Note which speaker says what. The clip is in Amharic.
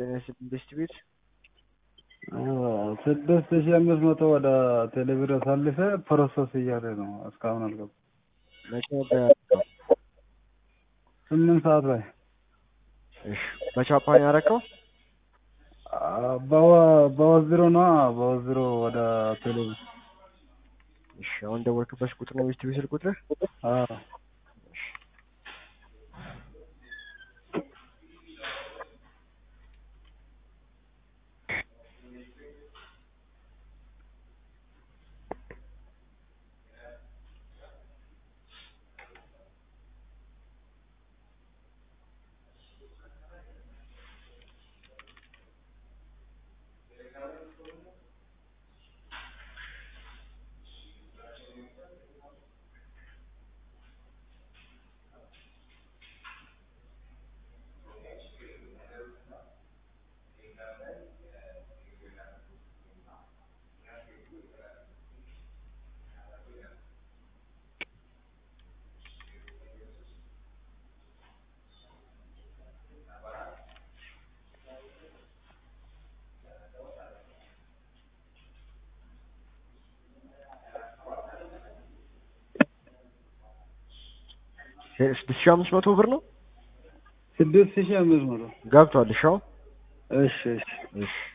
Speaker 1: ጤና ስድስት ቤት
Speaker 2: ስድስት ሺህ አምስት መቶ ወደ ቴሌብር አሳልፈ ፕሮሰስ እያለ ነው። እስካሁን አልገባም።
Speaker 1: መቼ ነበር ያደረገው?
Speaker 2: ስምንት ሰዓት ላይ
Speaker 1: እሺ በቻፓን ያደረገው?
Speaker 2: በወዝሮ ነው በወዝሮ ወደ ቴሌብር
Speaker 1: እሺ አሁን ደወልክበት ቁጥር ነው ቤት ስልክ ቁጥር?
Speaker 2: አዎ
Speaker 1: ስድስት ሺህ አምስት መቶ ብር ነው
Speaker 2: ስድስት ሺህ አምስት መቶ
Speaker 1: ገብቷል። እሺ አሁን
Speaker 2: እሺ እሺ
Speaker 1: እሺ